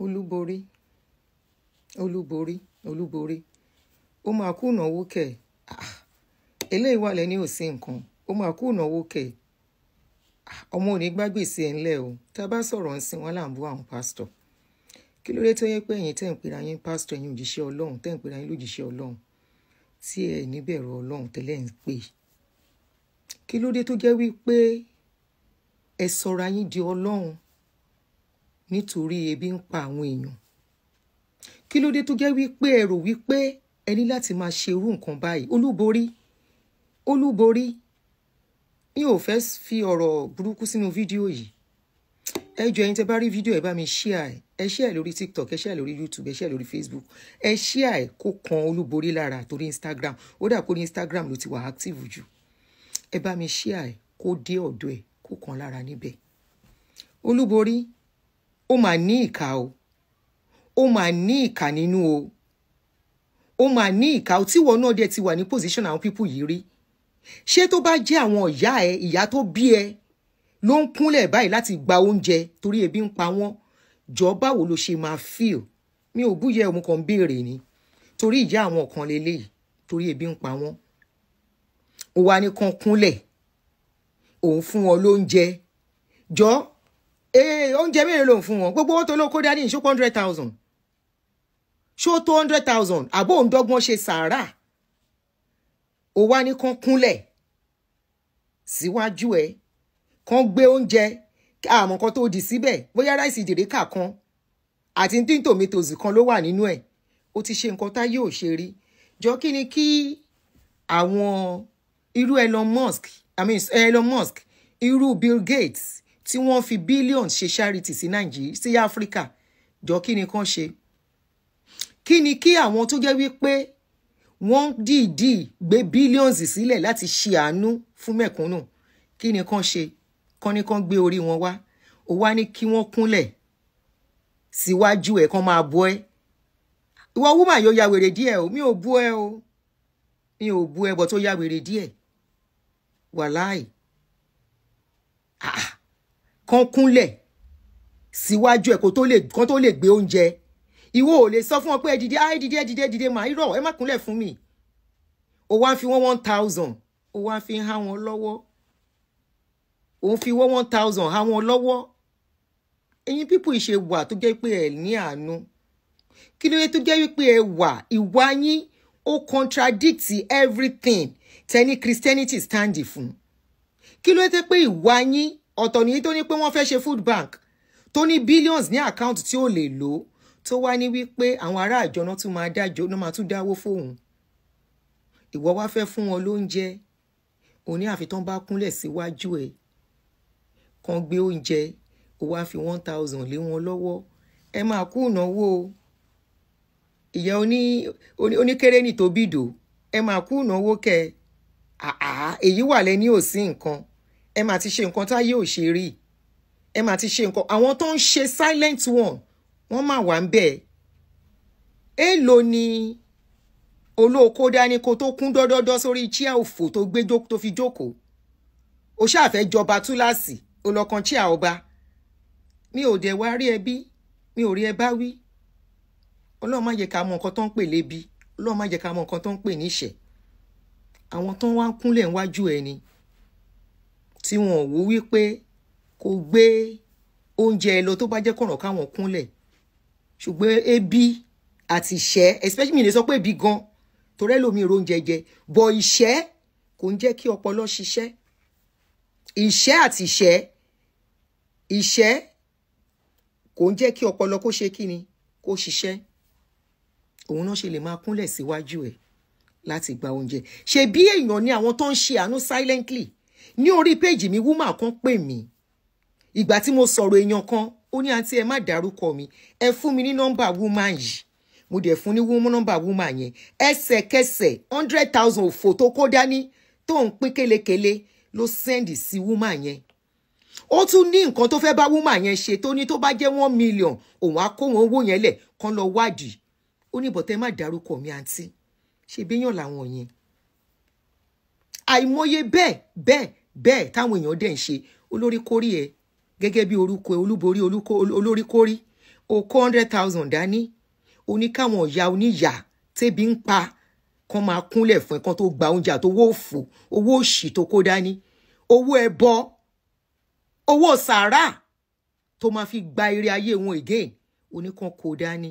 olúborí olúborí olúborí ó máa kú ìnáwó kẹ̀ Ah, eléyìí wà lẹ́ni ò sí nǹkan ó máa kú ìnáwó kẹ̀ Ah, ọmọ ò ní gbàgbèsè ẹ̀ ńlẹ̀ o tá a bá sọ̀rọ̀ ń sin wọn là ń bú àwọn pásítọ̀ kí ló dé tó yẹ pé ẹ̀yin tẹ́ ń pera yín pásítọ̀ ẹ̀yin òjíṣẹ́ ọlọ́run tẹ́ ń pera yín lójíṣẹ́ ọlọ́run tí ẹ̀ níbẹ̀rù ọlọ́run tẹ́lẹ̀ ń pè kí ló dé tó jẹ́ wípé ẹ sọra yín di ọlọ́run nítorí ebi ń pa àwọn èèyàn kí ló dé tó jẹ́ wípé ẹ rò wípé ẹ ní láti máa ṣe irú nǹkan báyìí olúborí olúborí mi ò fẹ́ fi ọ̀rọ̀ burúkú sínú fídíò yìí ẹ jọ̀ọ́ ẹ̀yin tẹ́ bá rí fídíò ẹ bá mi share ẹ ẹ share lórí tiktok ẹ share lórí youtube ẹ share lórí facebook ẹ share kó kan olúborí lára torí instagram ó dà kó ní instagram ló ti wà active jù ẹ bá mi share kó dé ọ̀dọ̀ ẹ kó kan lára níbẹ̀ olúborí ó mà ní ìka o ó mà ní ìka nínú o ó mà ní ìka o tíwọ náà dẹ̀ ti wà ní position àwọn pípù yìí rí ṣé tó bá jẹ́ àwọn ìyá ẹ ìyá tó bí ẹ ló ń kúnlẹ̀ báyìí láti gba oúnjẹ torí ebi ń pa wọ́n jọ báwo ló ṣe máa feel mi ò búyẹ òun kan béèrè ni torí ìyá àwọn kan leléyìí torí ebi ń pa wọ́n ó wá ní kan kúnlẹ̀ òun fún wọn lóúnjẹ jọ ee oúnjẹ mélòó lòun fún wọn gbogbo owó tó ló kó dání ṣó hundred thousand ṣó tó hundred thousand àbó òun dọ́gbọ́n ṣe sàárà ó wá ní kan kúnlẹ̀ síwájú ẹ kan gbé oúnjẹ àmọ́ kan tó dì síbẹ̀ bóyá ráìsì ìdìríkà kan àti tí tòmítòsì kan ló wà nínú ẹ̀ ó ti ṣe nǹkan tá yóò ṣe rí jọ kí ni kí àwọn irú Elon Musk I mean Elon Musk irú Bill Gates tí wọ́n fi billions ṣe charity sí Nàìjíríà sí Áfíríkà jọ kí ni kán ṣe kí ni kí àwọn tó jẹ́ wípé wọ́n dìídì gbé billions sílẹ̀ láti ṣe àánú fún mẹ̀kúnnù kí ni kán ṣe kán ní kán gbé orí wọn wá ó wá ní kí wọ́n kúnlẹ̀ síwájú ẹ̀ kán máa bọ́ ẹ́ ìwọ wúmà yóò ya wèrè díẹ̀ o mi ò bú ẹ o mi ò bú ẹ bọ̀ tó ya wèrè díẹ̀ wàláì ah kán kúnlẹ̀ síwájú ẹ̀ kó tó lè kán tó lè gbé oúnjẹ ìwọ ò lè sọ fún wọn pé ẹ dìde ẹ dìde ẹ dìde ẹ dìde màá irọ́ ẹ má kúnlẹ̀ fún mi ó wá ń fi wọ́n one thousand ó wá ń fi há wọn lọ́wọ́ òun fi wọ́n one thousand há wọn lọ́wọ́ ẹ̀yin pípù ìṣe wà tó jẹ́ pé ẹ̀ ní àánú kí ló dé tó jẹ́ wípé ẹ wà ìwà yín ó contradict everything tẹ́ni christianity stand fún kí ló dé pé ìwà yín ọ̀tọ̀ nìyí tó ní pé wọ́n fẹ́ ṣe food bank tó ní billions ní account tí ó lè lò tó wá ní wípé àwọn ará àjọ náà tún máa dájọ́ náà máa tún dáwó fóun ìwọ wá fẹ́ fún wọn lóúnjẹ òní àfitán bá kúnlẹ̀ síwájú ẹ̀ kan gbé oúnjẹ ó wá fi one thousand lé wọn lọ́wọ́ ẹ máa kú ìnáwó o ìyá oní oníkérénì tó bìdò ẹ máa kú ìnáwó kẹ àá èyí wà lẹ́ni ò sí nǹkan ẹ máa ti ṣe nǹkan táyé ò ṣe rí ẹ máa ti ṣe nǹkan àwọn tó ń ṣe silent one wọ́n máa wà ń bẹ̀ èèlò ni olóòkó dání kó tó kún dọ́dọ́dọ́ sórí chíà òfò tó gbé tó fi jókòó ó ṣàfẹ́ jọba túláàsì olọ́kan chíà ọba mi ò dẹ̀ wá rí ẹbí mi ò rí ẹ bá wí ọlọ́run má jẹ́ ká mọ nǹkan tó ń pè lébi ọlọ́run má jẹ́ ká mọ nǹkan tó ń pè níṣẹ́ àwọn tó ń wá ń kúnlẹ̀ níwájú ẹni tí wọn ò wò wípé kò gbé oúnjẹ ẹ lọ tó bá jẹ́ kọ̀rọ̀ káwọn kúnlẹ̀ ṣùgbọ́n ebi àti ìṣẹ́ especially mi lè sọ pé ebi gan torí ẹlòmíì ro oúnjẹ jẹ bọ̀ ìṣẹ́ kò ń jẹ́ kí ọpọlọ ṣiṣẹ́ ìṣẹ́ àti ìṣẹ́ ìṣẹ́ kò ń jẹ́ kí ọpọlọ kó ṣe kí ni kó ṣiṣẹ́ òun náà ṣe lè máa kúnlẹ̀ síwájú ẹ̀ láti gba oúnjẹ ṣe bí èèyàn ní àwọn tó ń ṣe àánú silently ní orí péjì mi wúmà kan pè mí ìgbà tí mo sọ̀rọ̀ èèyàn kan ó ní àǹtí ẹ má dárúkọ mi ẹ fún mi ní nọ́mbà wúmà yìí mo dẹ̀ fún ní nọ́mbà wúmà yẹn ẹsẹ̀kẹsẹ̀ hundred thousand òfò tó kó dání tó ń pín kélekèle ló sẹ́ndì sí wúmà yẹn ó tún ní nǹkan tó fẹ́ bá wúmà yẹn ṣe tó ní tó bá jẹ́ one million òun á kó wọn owó yẹn lẹ̀ kán lọ wádìí ó ní bọ̀tẹ́ má dárúkọ mi àǹtí ṣe béèyàn làwọn yẹn àìmọye bẹ́ẹ̀ bẹ́ẹ̀ bẹ́ẹ̀ táwọn èèyàn dẹ̀ ń ṣe olórí kórí ẹ gẹ́gẹ́ bí orúkọ olúborí olórí kórí o kó hundred thousand dání o ní káwọn ìyá oníyà tẹ́bi ń pa kán máa kúnlẹ̀ fún ẹ kán tó gba oúnjẹ àtowó òfò owó òṣì tó kó dání owó ẹbọ owó sàárà tó máa fi gba eré ayé wọn again oníkan kó dání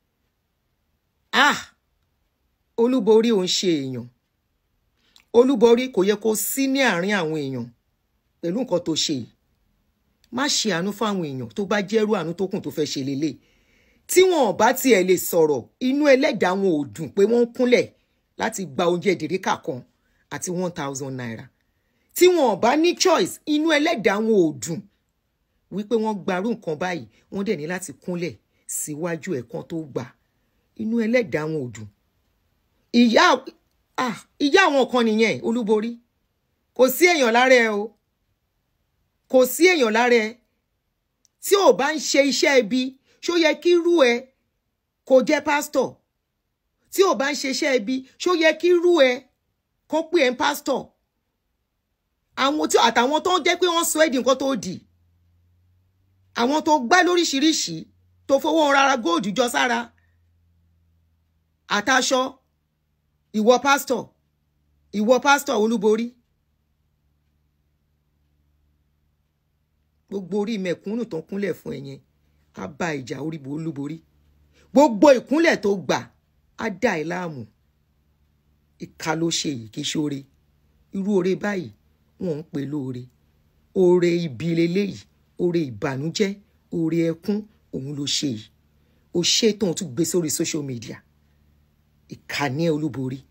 ah olúborí ò ń ṣe èèyàn olúborí kò yẹ kó sí ní àárín àwọn èèyàn pẹ̀lú nǹkan tó ṣe yìí má ṣe àánú fáwọn èèyàn tó bá jẹ́rú àánú tó kùn tó fẹ́ ṣe lélẹ̀ tí wọn ò bá tiẹ̀ lè sọ̀rọ̀ inú ẹlẹ́dàá wọn ò dùn pé wọ́n ń kúnlẹ̀ láti gba oúnjẹ ìdìríkà kan àti one thousand naira tí wọn ò bá ní choice inú ẹlẹ́dàá wọn ò dùn wípé wọ́n gbarú nǹkan báyìí wọ́n dẹ̀ ní láti kúnlẹ̀ síwájú ẹ̀kan tó gbà inú ẹlẹ́dàá wọn ò dùn ìyá ah ìyá àwọn kan nìyẹn olúborí kò sí èèyàn lára ẹ o kò sí èèyàn lára ẹ tí ò bá ń ṣe iṣẹ́ ibi ṣó yẹ kí rú ẹ kó jẹ́ pásítọ̀ tí ò bá ń ṣe iṣẹ́ ibi ṣó yẹ kí rú ẹ kó pè ẹ́ ń pásítọ̀ àwọn tí àtàwọn tó ń jẹ́ pé wọ́n sọ ẹ́ di nǹkan tó dì àwọn tó gbá lóríṣiríṣi tó fowó rárá góòdù jọ sára àtàṣọ ìwọ pásítọ̀ ìwọ pásítọ̀ olúborí gbogbo orí mẹ̀kúnnù tó ń kúnlẹ̀ fún ẹ yẹn á bá ìjà orí olúborí gbogbo ìkúnlẹ̀ tó gbà á dà ẹ́ láàmú ìka ló ṣe yìí kì í ṣoore irú oore báyìí wọn ń pè lóore oore ibi leléyìí oore ìbànújẹ́ oore ẹkún òun ló ṣe yìí ó ṣe tóun tún gbé sórí social media ìkànnì olúborí